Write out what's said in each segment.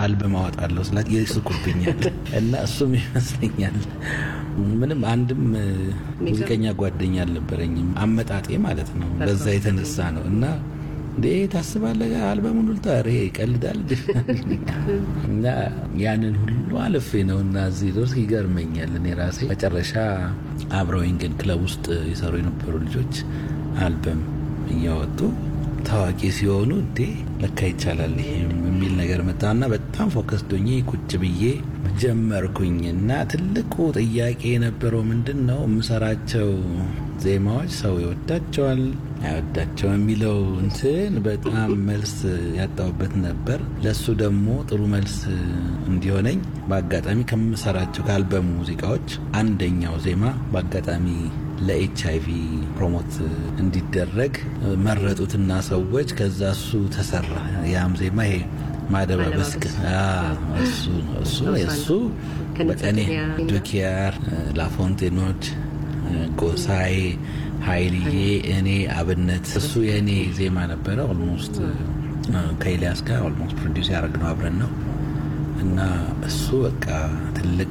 አልበም አወጣለሁ ስላት ይስቁብኛል። እና እሱም ይመስለኛል ምንም አንድም ሙዚቀኛ ጓደኛ አልነበረኝም። አመጣጤ ማለት ነው። በዛ የተነሳ ነው እና እንዴ ታስባለህ አልበሙን ሁሉ ታሬ ይቀልዳል እና ያንን ሁሉ አልፌ ነው እና እዚህ ድረስ ይገርመኛል። እኔ ራሴ መጨረሻ አብረውኝ ግን ክለብ ውስጥ የሰሩ የነበሩ ልጆች አልበም እያወጡ ታዋቂ ሲሆኑ እንዴ ለካ ይቻላል ይሄም የሚል ነገር መጣና በጣም ፎከስ ዶኜ ቁጭ ብዬ ጀመርኩኝ እና ትልቁ ጥያቄ የነበረው ምንድን ነው የምሰራቸው ዜማዎች ሰው ይወዳቸዋል አይወዳቸው የሚለው እንትን በጣም መልስ ያጣሁበት ነበር። ለሱ ደግሞ ጥሩ መልስ እንዲሆነኝ በአጋጣሚ ከምሰራቸው ከአልበሙ ሙዚቃዎች አንደኛው ዜማ በአጋጣሚ ለኤች አይቪ ፕሮሞት እንዲደረግ መረጡትና ሰዎች ከዛ እሱ ተሰራ። ያም ዜማ ይሄ ማደባበስ እሱ እሱ እሱ በቀኔ ዱኪያር፣ ላፎንቴኖች፣ ጎሳዬ፣ ሀይልዬ፣ እኔ አብነት እሱ የእኔ ዜማ ነበረ። ኦልሞስት ከኤልያስ ጋር ኦልሞስት ፕሮዲውስ ያደረግነው አብረን ነው እና እሱ በቃ ትልቅ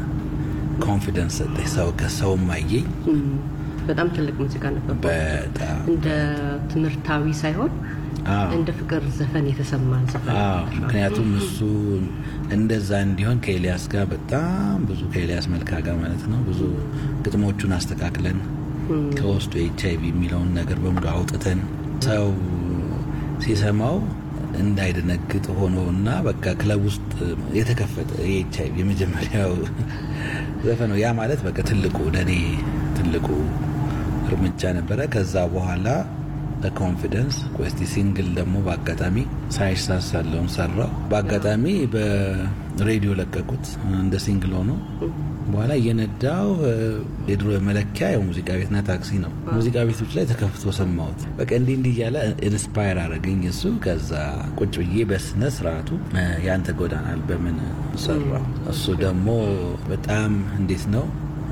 ኮንፊደንስ ሰጠኝ። ሰው ከሰውም አየኝ። በጣም ትልቅ ሙዚቃ ነበር። በጣም እንደ ትምህርታዊ ሳይሆን እንደ ፍቅር ዘፈን የተሰማ ዘፈን። ምክንያቱም እሱ እንደዛ እንዲሆን ከኤልያስ ጋር በጣም ብዙ ከኤልያስ መልካ ጋር ማለት ነው ብዙ ግጥሞቹን አስተካክለን ከውስጡ ኤች አይቪ የሚለውን ነገር በሙሉ አውጥተን ሰው ሲሰማው እንዳይደነግጥ ሆኖ እና በቃ ክለብ ውስጥ የተከፈተ የኤች አይቪ የመጀመሪያው ዘፈን ነው። ያ ማለት በቃ ትልቁ ለእኔ ትልቁ እርምጃ ነበረ። ከዛ በኋላ በኮንፊደንስ ቆስቲ ሲንግል ደግሞ በአጋጣሚ ሳይሳሳለውን ሰራው። በአጋጣሚ በሬዲዮ ለቀቁት እንደ ሲንግል ሆኖ በኋላ እየነዳው የድሮ መለኪያ ያው ሙዚቃ ቤትና ታክሲ ነው። ሙዚቃ ቤቶች ላይ ተከፍቶ ሰማሁት። በቃ እንዲህ እንዲህ እያለ ኢንስፓየር አደረገኝ እሱ። ከዛ ቁጭ ብዬ በስነ ስርዓቱ ያንተ ጎዳናል በምን ሰራው። እሱ ደግሞ በጣም እንዴት ነው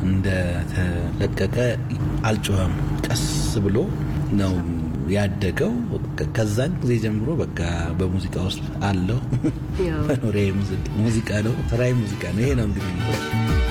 እንደተለቀቀ አልጮኸም፣ ቀስ ብሎ ነው ያደገው። ከዛን ጊዜ ጀምሮ በቃ በሙዚቃ ውስጥ አለው። መኖሪያ ሙዚቃ ነው፣ ስራዬ ሙዚቃ ነው። ይሄ ነው እንግዲህ